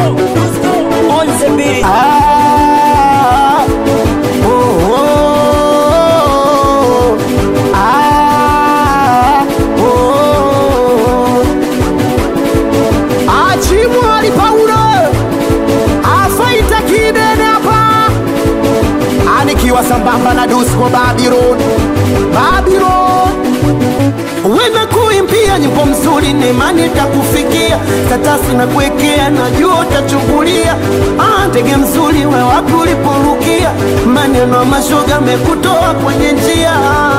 on the beat. Ah, oh, oh, ah, oh. Achimwali Paulo afaita kidene hapa, anikiwa sambamba na Dusko Babylon, Babylon Wena kuimbia nyimbo mzuri ni imani takufikia, tatasi na kuwekea, najua utachungulia. Ah, ndege mzuri we wapi uliporukia, maneno ya mashoga mekutoa kwenye njia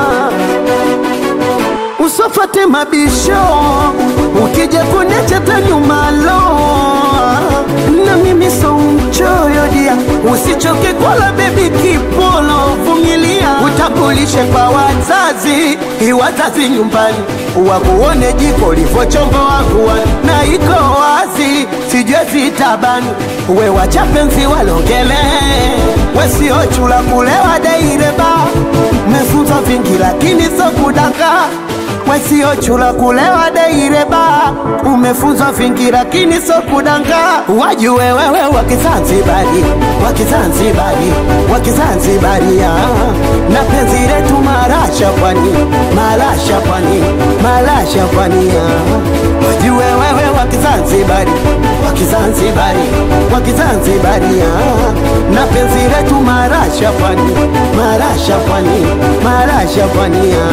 usofate mabisho, ukija kuniacha tanyumalo na mimi so mchoyo dia, usichoke kwala bebi kipolo, vumilia, utambulishe kwa wazazi, iwazazi nyumbani wakuone jiko livochombo wakuwa na iko wazi, sijue zitabani we wachapenzi walongele, wesio chula kulewa deireba, mefunza vingi lakini so kudanga wesio chula kulewa deireba, umefunzwa vingi lakini so kudanga. Wajue wewe wakizanzibari, wakizanzibari, wakizanzibari ya na penzi letu marasha pwani, marasha pwani, marasha pwani ya wajue wewe wakizanzibari, wakizanzibari, wakizanzibari ya na penzi letu marasha pwani, marasha pwani, marasha pwani ya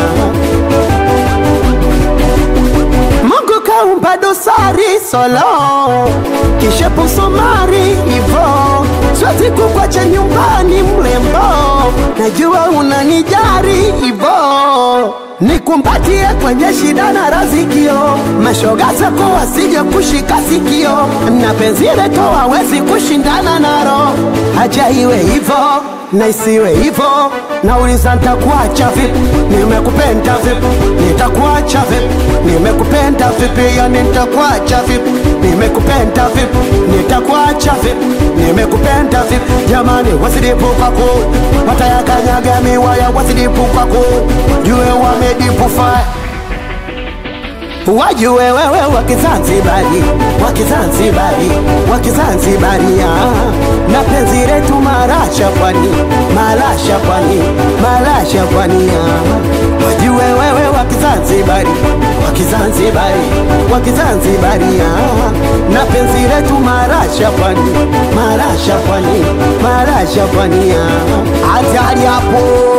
Mungu kaumba dosari solo kisha posomari ivo siwezi kukwacha nyumbani mlembo, najua unanijari ivo nikumbatie kwenye shida na razikio, mashoga zako wasije kushika sikio, na penzi letu hawezi kushindana naro, haja iwe hivo na isiwe hivo. Nauliza nitakuacha vipi? Nimekupenda vipi? Nitakuacha vipi? Nimekupenda vipi? Yani nitakuacha vipi? Nimekupenda vipi? Nitakuacha vipi? Nimekupenda vipi? Jamani, wasidipu kwako, watayakanyaga miwaya, wasidipu kwako, jue wamedipu fire wajue wewe wakizanzibari wakizanzibari wakizanzibari ya na penzi letu marasha pwani marasha pwani marasha pwani ya wajue wewe wakizanzibari wakizanzibari wakizanzibari ya na penzi letu marasha pwani marasha pwani marasha pwani ya hatari hapo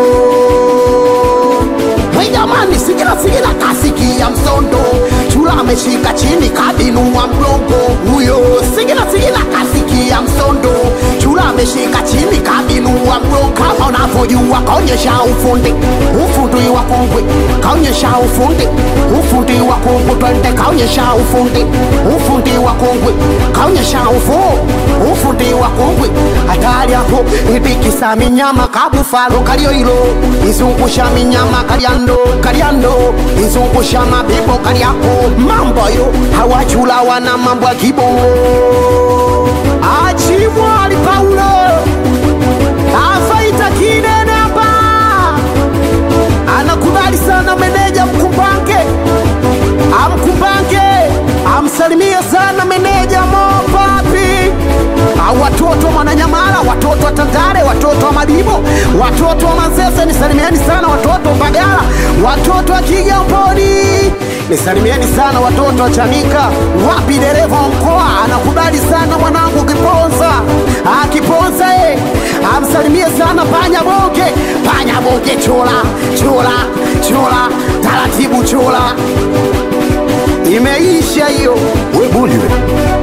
Hey jamani, sikila sikila kasikia msondo, chula ameshika chini kabinua mgongo huyo. Sikila sikila kasikia msondo, chula ameshika chini kabinua mgongo. Kama unavyojua kaonyesha ufundi, ufundi wa kongwe, kaonyesha ufundi, ufundi wa kongwe. Twende kaonyesha ufundi, ufundi wa kongwe, kaonyesha ufu, ufundi wa kongwe. Hatari hapo, ibikisa minyama kabufalo kalio hilo, izungusha minyama kaliando kaliando, izungusha mabibo kaliako. Mambo yo hawachula wana mambo ya kibongo. Achimwali Paulo afaita kidene hapa, anakubali sana meneja Mkumbange, amkumbange amsalimie sana meneja Mopapi au watoto wa Mwananyamala, watoto wa Tandale, watoto wa Madibo, watoto wa Manzese, nisalimieni sana watoto wa Mbagala, watoto wa Kigamboni, nisalimieni sana watoto wa Chanika. Wapi dereva wa mkoa anakubali sana mwanangu Kiponza, ah, Kiponza eh, amsalimie sana Panya Bonge, Panya Bonge, chola chola chola, taratibu chola, imeisha hiyo, we buli we